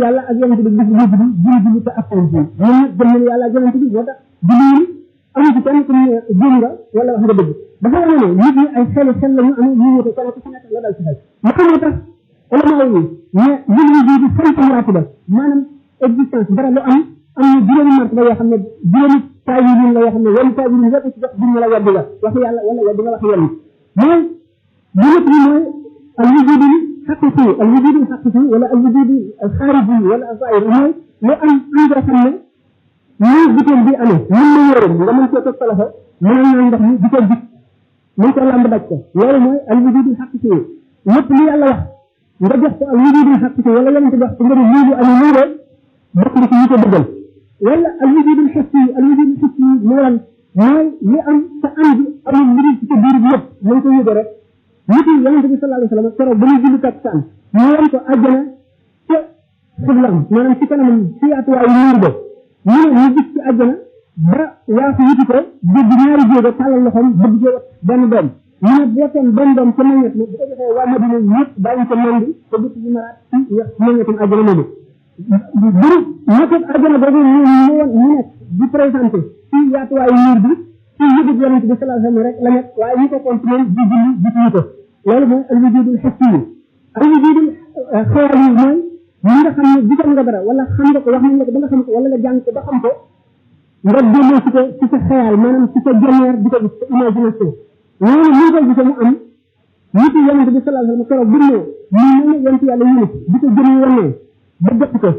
yàlla ak yonent bi bis bu mujj bi julli julli te appal bi ñun nag gëm nañu yàlla ak yonent bi moo tax julli yi amu ci kenn ku ne juum nga wala wax nga dëgg dafa wane ne nit ñi ay xeli xel la ñu amee ñu wute kenn ku ci nekk la dal ci xel ma xamoo tax ulama yi mais julli ji di sant maratiba maanaam existence dara lu am am na juróomi martaba yoo xam ne juróomi taawilin la yoo xam ne wenn taawilin yëpp ci jox duñ la weddi nga wax yàlla wala weddi nga wax yàlla mais bu nekk ni mooy al wujudul xaqiqi al wujudul xaqiqi wala al wujudul xaariji wala azair mooy lu am am nga xam ne nii butéel bi amee mën na yóoram nga mën cee teg sa loxo mën naa ndox mi di ko gis mën ko lamb daj ko loolu mooy al wujudul xaqiqi lépp li yàlla wax nga jox ko al wujudul xaqiqi wala yonente jox ko nga ne lii bu amee nii de bokk na ci ñu ko dëggal wala al wujudul xissi al wujudul xissi mu lan mooy li am te am bi amul lu dul ci sa biir bi yëpp nañ ko yëge rek nit yi yonente bi sallallahu alayhi wa sallam keroog ba muy julli takkusaan ñu wan ko àjjana ca xiblam maanaam ci kanamam ci yaatuwaayu nuur ba ñu ne ñu gis ci àjjana ba waafu wuti ko dégg ñaari jéego tàllal loxoom bëgg cee wat benn doom ñu ne booteen benn doom ca meññet ma bu ko joxee waa Madina ñëpp daañu ko mandi te dëkk bi maraat ci meññetum àjjana ma buru nekkul àjjana boobu ñu ñu woon ñu nekk di présenté ci yaatuwaayu nuur bi ci yëgub yonente bi sallallahu alayhi wa sallam rek la nekk waaye ñu ko contrôle di julli gisuñu ko loolu mooy al wujudul xissi yi al wujudul xeer yi mooy ñi nga xam ne gisal nga dara wala xam nga ko wax nañ la ko ba nga xam ko wala nga jàng ko ba xam ko nga delloo si ko ci sa xeyal maanaam ci sa jonneer di ko gis sa imagination loolu ñu koy gisee mu am nit yi yonente bi sallallahu alayhi wa sallam keroog bu ne ñu mel ne yonente yàlla yunus di ko jëm wannee ba jot ko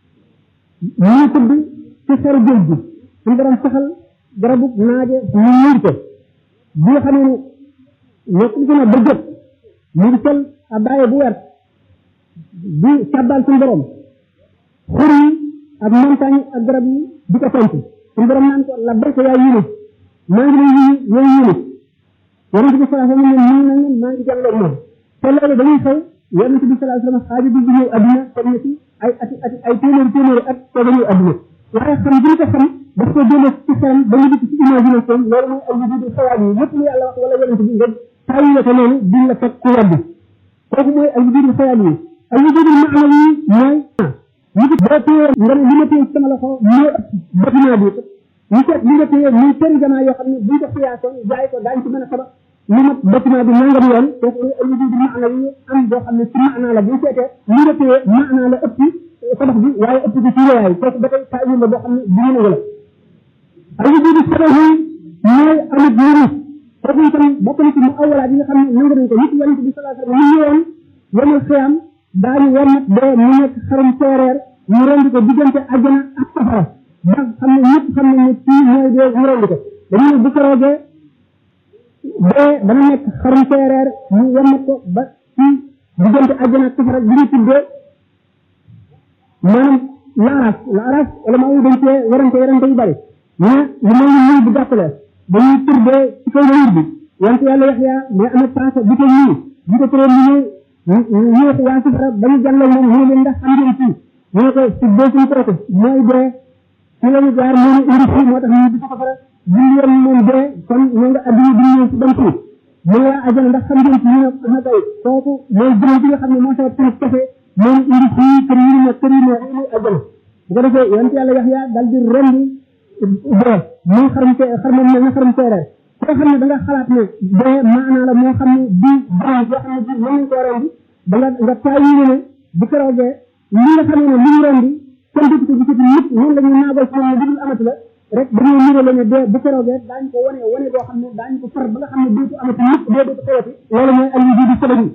ñu tëdd ci xeru géej gi suñu borom saxal garabu naaje ñu muur ko bi nga xamee ne nekk ci na ba jot mu ngi sol abaaye bu wert di sàbbal suñu borom xur yi ak montagne ak garab yi di ko tontu suñu borom naan ko la barke yaa yunus maa ngi lay yuyu yow yunus yonente bi salaa sallam ne nii na leen maa ngi jàlloog moom te loolu dañuy xew yonente bi salaa sallam xaaji bi di ñëw adduna comme ne ci ay ati ati ay téeméeri téeméeri at te dañuy adduna waaye xam bi ñu ko xam daf ko jëlee ci xelam ba ñu dikk ci imagination loolu mooy al wujudu xawaat yi lépp lu yàlla wax wala yonente bi nga tàyyi ko noonu duñ la fekk ku wàddi kooku mooy al wujudu xawaat yi al wujudu maanawi yi mooy ñu ko boo téye nga ne li ma téye sama loxo moo ëpp bâtiment bi ñu seet li nga téye muy tëri jamaa yoo xam ne buñ ko xiyaasoon jaay ko daañ ci mën a tabax li mat bâtiment bi nangam yoon kooku mooy al wujudu maanawi yi am boo xam ne ci maanaa la bu seetee li nga téye maanaa la ëpp tabax bi waaye ëpp ci ci yaay kooku ba tey taawil la boo xam ne bu ñu nangu la al wujudu sabahi mooy amit yunus kooku itam bokk na ci mu awalaat yi nga xam ne nangu nañ ko nit yonente bi salaa sallam ñu ñëwoon yemul xiyam daañu warmat dee mu nekk xarum seereer ñu rendi ko diggante àjjana ak safara ba xam ne ñëpp xam ne ne kii mooy dee ñu rendi ko dañu ne bu ko roogee dee dana nekk xarum seereer ñu warmat ko ba ci diggante àjjana ak safara bi ñu tuddee maanaam laaraas laaraas wala maa ngi dañ cee werante werante yu bari mais lu mel ni ñuy bu gàttale dañuy tuddee ci kaw wér bi wante yàlla wax yaa mais amee paase bi ko ñii bi ko tëree ñu ñu wax waa safara ba ñu jàllal moom ñu leen ndax xam ngeen fii ñu ne ko si dee suñ kooku mooy dee ci la ñu jaar moo ñu indi fii moo tax ñu di ko safara buñ yoon moom dee kon ñu nga adduna bi ñëw si ban fii mu waa ajana ndax xam ngeen ci ñu ne xam kay kooku mooy jëm bi nga xam ne moo sa tënk kese moo indi fii kër yi ne kër yi ne indi ajana bu ko defee yonent yàlla wax yaa dal di rendi dee moo xaram te xarma mel na xaram teereer koo xam ne da nga xalaat ne dee maanaa la moo xam ne bii branche yoo xam ne bii mën nañ koo rendi da nga nga taayi ne bu keroogee li nga xam ne li ñu rendi kenn dootu ko gisati nit noonu la ñuy naagal ci moom dudul amati la rek dañoo niroo la ne dee bu keroogee daañu ko wane wane boo xam ne daañu ko far ba nga xam ne dootu amati nit dee dootu xewati loolu mooy al wujudu sababi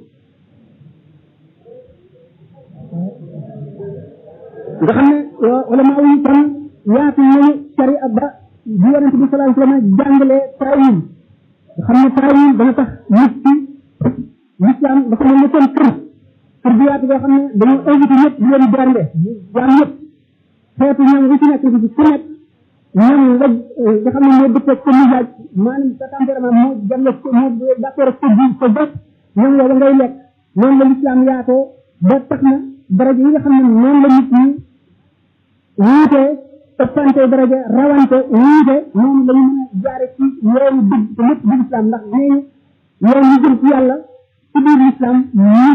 nga xam ne wala maa wuñu tam yaatu nañu cari ab ba bi yonente bi sallallahu alayhi wasallam jàngalee taawil nga xam ne taawil dana tax nit ki l'islam dafa mel ne seen kër kër bi yaatu boo xam ne dañoo invité ñëpp di leen bernde jaam ñëpp xeetu ñoom wu ci nekk ci ku nekk ñoom nga nga xam ne moo dëppee sa misaaj maanaam sa tempérament moo jàlle moo d'accord ak sa ji sa bët ñoom yow ngay lekk noonu la l'islam yaatoo ba tax na daraja yi nga xam ne noonu la nit ñi wuute ëppante daraja rawante wuute noonu la ñu mën a jaare ci yoonu dëgg te lépp di islam ndax nee yoon yi jëm ci yàlla ci biir islam